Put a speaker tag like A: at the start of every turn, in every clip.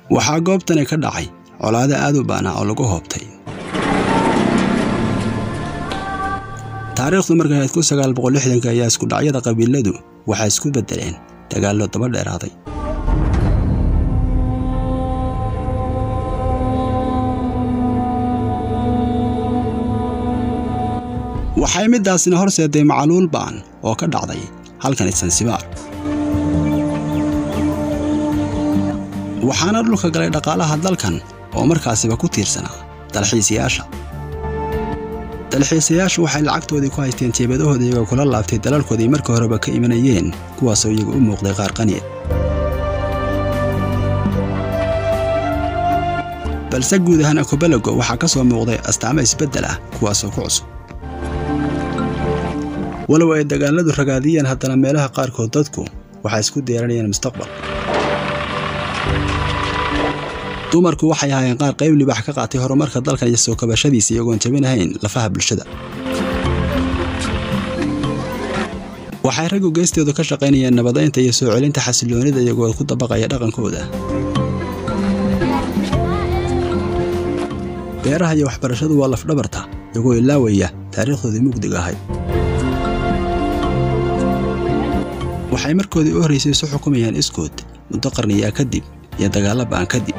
A: waxaa goobtani ka dhacay colaado aad u baana oo lagu hoobtay taariikhdu markay ahayd kun sagaal boqol lixdanka ayaa iskudhacyada qabiiladu waxay isku beddeleen dagaallo daba dheeraaday waxay middaasina horseeday macaluul ba'an oo ka dhacday halkani sansibaar waxaana dhulka galay dhaqaalaha dalkan oo markaasiba ku tiirsanaa dalxiisayaasha dalxiisayaashu waxay lacagtoodii ku haysteen jeebadahooda iyagoo kula laabtay dalalkoodii markii horeba ka imanayeen kuwaasoo iyagu u muuqday qaar qaniya balse guud ahaan akobalago waxaa ka soo muuqday astaamo isbeddel ah kuwaasoo ku cusub walow ay dagaalladu ragaadiyeen haddana meelaha qaarkood dadku waxay isku diyaaranayeen mustaqbal dumarku waxay ahaayeen qaar qayb libax ka qaatay horumarka dalkan iyo soo kabashadiisa iyagoon jabinahayn lafaha bulshada waxay raggu geestooda ka shaqaynayeen nabadaynta iyo soo celinta xasilloonida iyagoo ku dabaqaya dhaqankooda beeraha iyo waxbarashadu waa lafdhabarta iyagoo ilaawaya taariikhdoodii mugdiga ahayd waxay markoodii u horraysay isu xukumayaan iskood muddo qarniyaa kadib iyo dagaallo ba'an kadib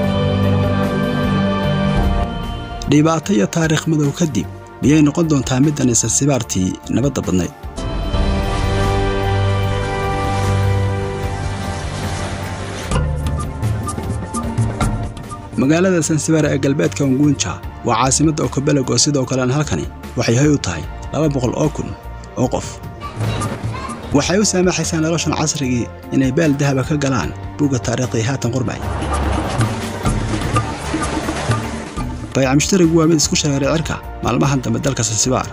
A: dhibaato iyo taariikh madow kadib miyay noqon doontaa middan isansibaartii nabadda badnayd magaalada sansibaar ee galbeedka unguunja waa caasimadda okobelago sidoo kalena halkani waxay hay u tahay laba boqol oo kun oo qof waxay u saamaxaysaa noloshan casrigii inay beel dahaba ka galaan buugga taariikhdii haatan qurbay bayca mushtarigu waa mid isku shareeray cirka maalmahan dambe dalka sansibaar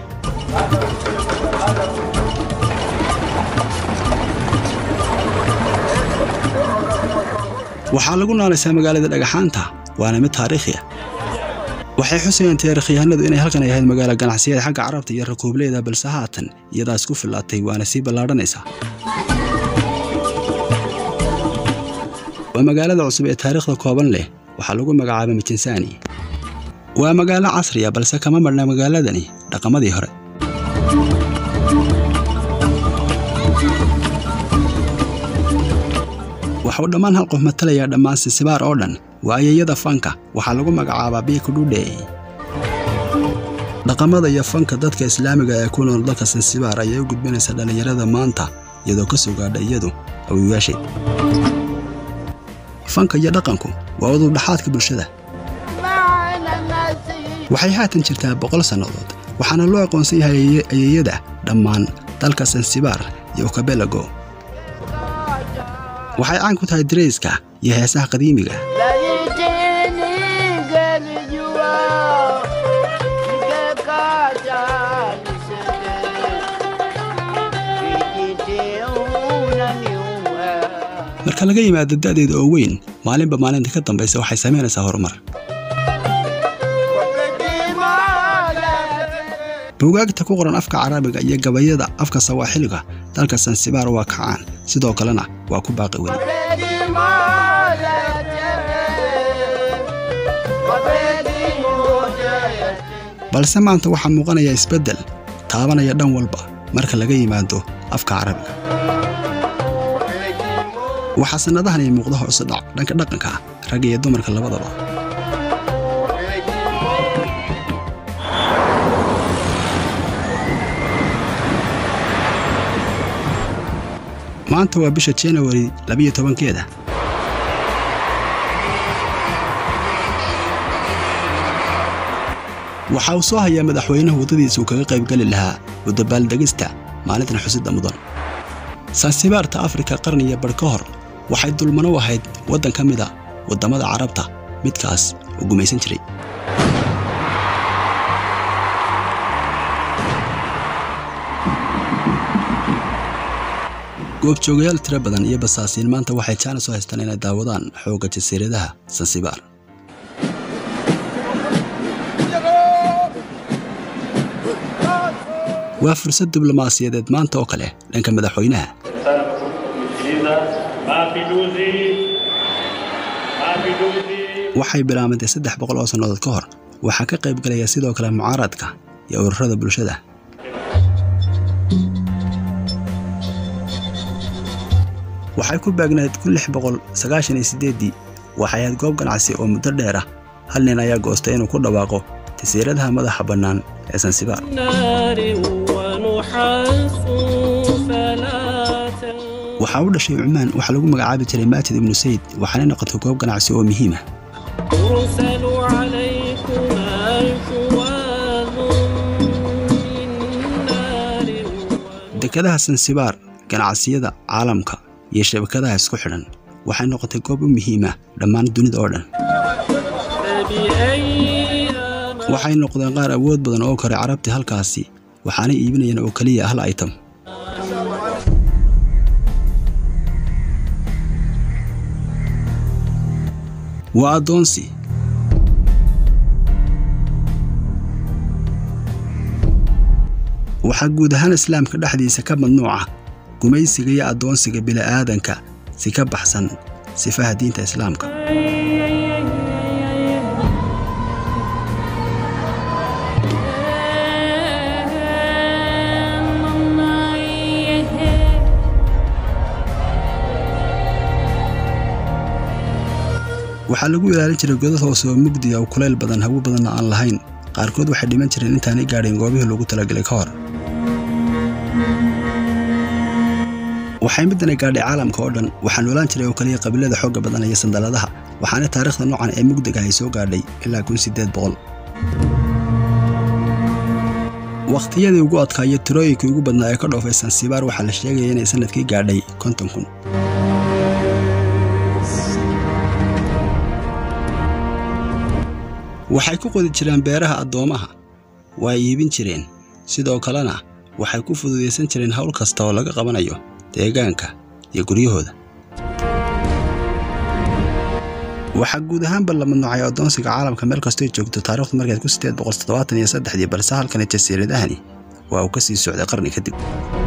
A: waxaa lagu noolaysaa magaalada dhagaxaanta waana mid taariikhi ah waxay xusayaan taariikhyahanadu inay halkan ay ahayd magaalo ganacsiyada xagga carabta iyo rakuubleyda balse haatan iyadaa isku fillaatay waana sii ballaadhanaysaa waa magaalada cusub ee taariikhda kooban leh waxaa lagu magacaabay mijinsani waa magaalo casriya balse kama marhna magaaladani dhaqamadii hore waxuu dhammaan hal qof matalayaa dhammaan sinsibaar oo dhan waayayada fanka waxaa lagu magacaabaa biikudhudhe dhaqamada iyo fanka dadka islaamiga ee ku nool dalka sansibaar ayay u gudbinaysa dhallinyarada maanta iyadoo ka soo gaadha iyadu awiyaasheed fanka iyo dhaqanku waa udubdhaxaadka bulshada waxay haatan jirtaa boqol sannadood waxaana loo aqoonsan yahay ayeeyada dhammaan dalka sansibaar iyo okabelago waxay caan ku tahay darayska iyo heesaha qadiimiga marka laga yimaado da'deeda oo weyn maalinba maalinta ka dambaysa waxay samaynaysaa horumar buugaagta ku qoran afka carabiga iyo gabayada afka sawaaxiliga dalka sansibaar waa kacaan sidoo kalena waa ku baaqi weli balse maanta waxaa muuqanaya isbeddel taabanaya dhan walba marka laga yimaado afka carabiga waxaa sannadahan ay muuqda hoosudhac dhanka dhaqanka ragga iyo dumarka labadaba maanta waa bisha janawari labiyo tobankeeda waxa uu soo hayaa madaxweynaha waddadiisa uu kaga qaybgeli lahaa wadabaaldegista maalintan xusidda mudan sansibaarta afrika qarniya badh ka hor waxay dulmano u ahayd waddan ka mida waddamada carabta midkaas oo gumaysan jiray goobjoogayaal tiro badan iyo basaasiin maanta waxay jaanis u haystaan inay daawadaan xoogga jasiiradaha sansibaar waa fursad diblomaasiyadeed maanta oo kale dhanka madaxweynaha waxay bilaabantay saddex boqol oo sannadood ka hor waxaa ka qayb galaya sidoo kale mucaaradka iyo ururada bulshada waxay ku baagnayd kun lix boqol sagaashan iyo siddeeddii waxay ahayd goob ganacsi oo muddo dheer ah hal nin ayaa goostay inuu ku dhawaaqo jasiiradaha madaxa bannaan ee sansibaar waxaa u dhashay cumaan waxaa lagu magacaabi jiray maajid ibnu sayd waxaana noqotay goob ganacsi oo muhiim ah dekadaha sansibaar ganacsiyada caalamka iyo shabakadaha isku xidhan waxay noqotay goob u muhiima dhammaan dunida oo dhan waxay noqdeen qaar awood badan oo koray carabtii halkaasi waxaanay iibinayeen oo keliya hal item waa addoonsi waxaa guud ahaan islaamka dhexdiisa ka mamnuuca gumaysiga iyo addoonsiga bili'aadanka si ka baxsan sifaha diinta islaamka waxaa lagu ilaalin jiray godad hoose oo mugdiya oo kulayl badan hawo badanna aan lahayn qaarkood waxay dhiman jireen intaanay gaadhayn goobihii loogu talagelay ka hor waxay middanay gaadhay caalamka oo dhan waxaa noolaan jiray oo kaliya qabiilada xoogga badan iyo sandaladaha waxaana taariikhda noocan ee mugdiga ay soo gaadhay ilaa kun siddeed boqol wakhtiyadii ugu adkaa iyo tirooyinkii ugu badnaa ee ka dhoofay sansibaar waxaa la sheegaya inay sannadkii gaadhay konton kun waxay ku qodi jireen beeraha addoomaha waa iibin jireen sidoo kalena waxay ku fududaysan jireen hawl kasta oo laga qabanayo deegaanka iyo guryahooda waxaa guud ahaanba la mamnuucay addoonsiga caalamka meel kastoy joogto taarikhdu markeed ku siddeed boqol toddobaatan iyo saddexdii balse halkani jasiiradahani waa uu ka sii socday qarni kadib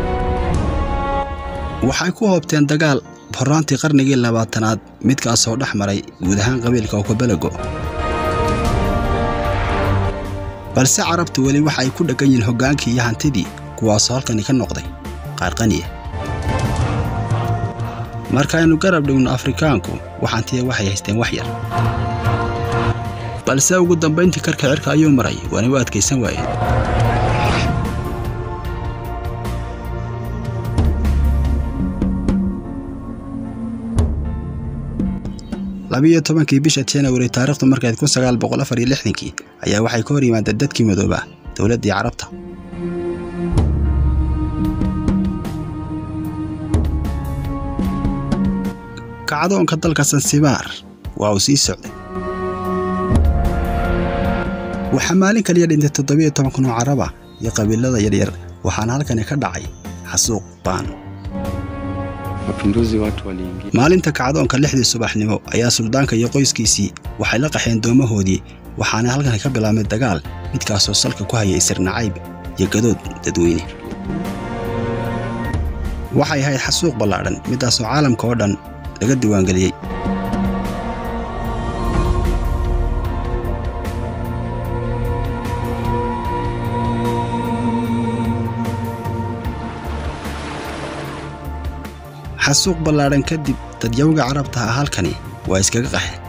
A: waxay ku hoobteen dagaal horraantii qarnigii labaatanaad midkaasoo dhex maray guud ahaan qabiilka okobelego balse carabtu weli waxa ay ku dheggan yihiin hoggaankii iyo hantidii kuwaasoo halkani ka noqday qaar qaniya markaaynu garab dhigno afrikaanku waxantiya waxay haysteen wax yar balse ugu dambayntii karka cirka ayuu maray waana u adkaysan waayeen labiiyo tobankii bisha janawari taarikhdu markayd kun sagaal boqol afar iyo lixdankii ayaa waxay ka hor yimaadeen dadkii madooba dowladdii carabta kacdoonka dalka sansibaar waa uu sii socday waxaa maalin kaliya dhintay toddobiyo toban kun oo caraba iyo qabiilada yaryar waxaana halkani ka dhacay xasuuq baan maalinta kacdoonka lixdii subaxnimo ayaa suldaanka iyo qoyskiisii waxay la qaxeen doomahoodii waxaana halkani ka bilaabmay dagaal midkaasoo salka ku hayay sirnacayb iyo gadood dadweyne waxay ahayd xasuuq ballaadhan middaasoo caalamka oo dhan laga diiwaangeliyey xasuuq ballaadhan kadib dadyawga carabta ah halkani waa iskaga qaxeen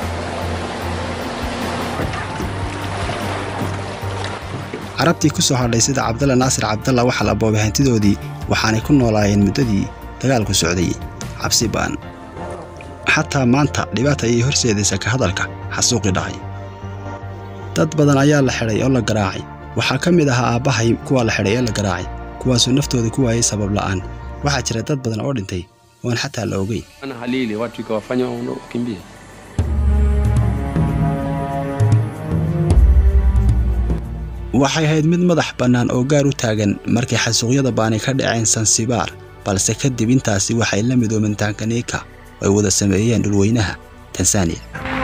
A: carabtii ku soo hadhay sida cabdalla naasir cabdalla waxaa la boobay hantidoodii waxaanay ku noolaayeen muddadii dagaalku socday cabsi ba'an xataa maanta dhibaata ayay horseedaysa ka hadalka xasuuqii dhacay dad badan ayaa la xidhay oo la garaacay waxaa ka mid ahaa aabbahay kuwa la xidhay ee la garaacay kuwaasoo naftooda ku waayay sabab la'aan waxaa jira dad badan oo dhintay oon xataa la ogeyn
B: halili watu ikawafanya wakimbia
A: waxay ahayd mid madax bannaan oo gaar u taagan markay xasuuqyada baani ka dhaceen sansibaar balse kadib intaasi waxay la midoomeen tankanika oo ay wada sameeyeen dhulweynaha tansaaniya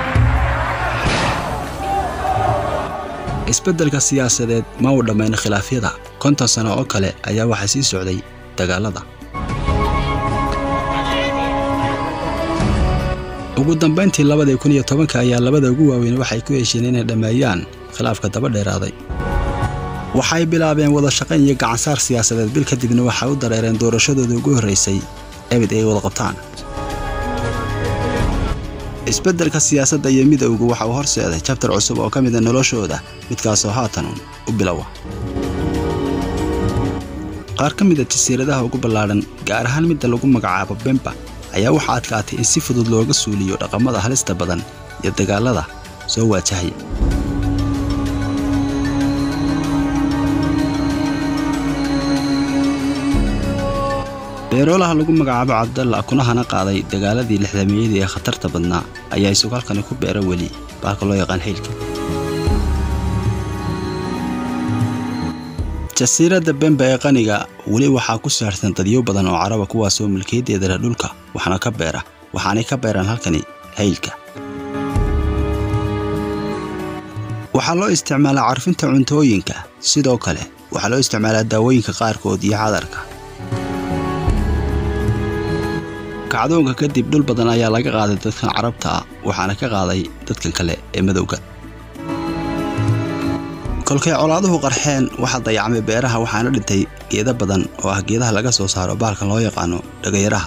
A: isbeddelka siyaasadeed ma uu dhammayn khilaafyada konton sano oo kale ayaa waxaa sii socday dagaallada ugu dambayntii labadii kun iyo tobanka ayaa labada ugu waaweyn waxay ku hesheen inay dhammeeyaan khilaafka daba dheeraaday waxay bilaabeen wada shaqayn iyo gacansaar siyaasadeed bil kadibna waxay u dareereen doorashadooda ugu horraysay ebid ay wada qabtaan isbeddelka siyaasadda iyo midowgu waxa uu horseeday jabtar cusub oo ka mida noloshooda midkaasoo haatanuun u bilowa qaar ka mida jasiiradaha ugu ballaadhan gaar ahaan midda lagu magacaabo bemba ayaa waxaa adkaatay in si fudud looga suuliyo dhaqamada halista badan iyo dagaallada soo waajahaya beeroolaha lagu magacaabo cabdalla kunahana qaaday dagaaladii lixdameeyadii ee khatarta badnaa ayaa isugu halkani ku beera weli baalka loo yaqaan haylka jasiiradda bemba ee qaniga weli waxaa ku saarsan dadyo badan oo caraba kuwaasoo milkiyadeeda leh dhulka waxna ka beera waxaanay ka beeraan halkani haylka waxaa loo isticmaalaa carfinta cuntooyinka sidoo kale waxaa loo isticmaalaa daawooyinka qaarkood iyo cadarka kacdoonka kadib dhul badan ayaa laga qaaday dadkan carabta ah waxaana ka qaaday dadkan kale ee madowga kolkay colaaduhu qarxeen waxaa dayacmay beeraha waxaana dhintay geeda badan oo ah geedaha laga soo saaro baalkan loo yaqaano dhagayaraha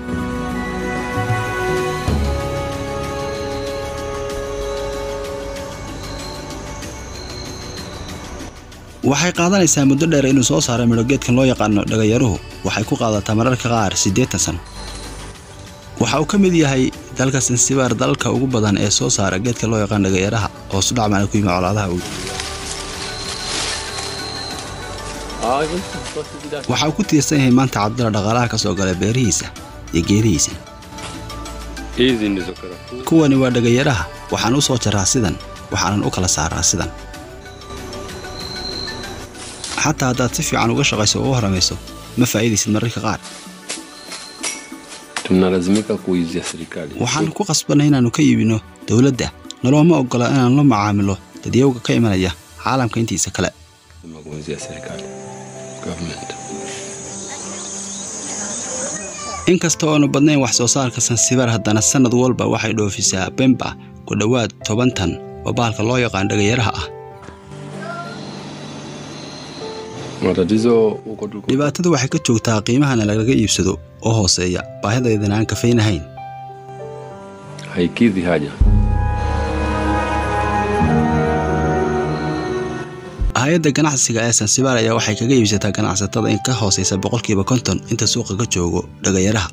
A: waxay qaadanaysaa muddo dheer inuu soo saaro midho geedkan loo yaqaano dhagayaruhu waxay ku qaadataa mararka qaar siddeetan sano waxa uu ka mid yahay dalka sansibaar dalalka ugu badan ee soo saara geedka loo yaqaan dhagayaraha oo sudhacmana ku yimi colaadaha ugu waxa uu ku tiirsan yahay maanta cabdalla dhaqaalaha ka soo gala beerihiisa iyo geedihiisa
B: Hizi ndizo karafuu.
A: kuwani waa dhagayaraha waxaan u soo jaraa sidan waxaanan u kala saaraa sidan xataa haddaad si fiican uga shaqayso oo u haramayso ma faa'iidaysid mararka qaar
B: Tunalazimika kuizia serikali.
A: waxaan ku qasbanay inaannu ka iibinno dowladda nolooma oggola inaan la macaamilo dadyowga ka imanaya caalamka intiisa kale
B: Lazima kuizia serikali. Government.
A: inkasta oonu badnayn wax soo saarka sansibaar haddana sannad walba waxay dhoofisaa bemba ku dhowaad toban tan oo baalka loo yaqaan dhagayaraha ah
B: Matatizo huko tuko.
A: dhibaatadu waxay ka joogtaa qiimahana lagaga iibsado oo hooseeya baahidaydana aan kafaynahayn
B: Haikidhi haja.
A: hay-adda ganacsiga ee sansibaar ayaa waxay kaga iibsataa ganacsatada in ka hoosaysa boqolkiiba konton inta suuqa ka joogo dhagayaraha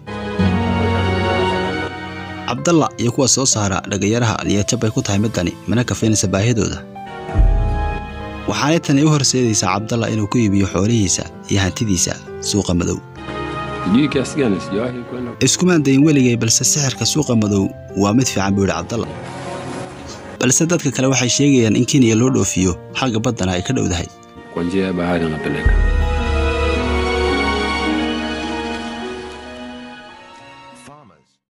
A: cabdalla iyo kuwa soo saara dhagayaraha niyadjab bay ku tahay middani mana kafaynaysa baahidooda waxaanay tani u horseedaysaa cabdalla inuu ku iibiyo xoolihiisa iyo hantidiisa suuqa madow
B: Sijui kiasi gani sijawahi kwenda.
A: iskumaan dayin weligay balse sixirka suuqa madow waa mid fiican buu yidhi cabdalla balse dadka kale waxay sheegayaan in kenya loo dhoofiyo xagga baddana ay ka dhowdahay
B: Kwa njia ya bahari anapeleka.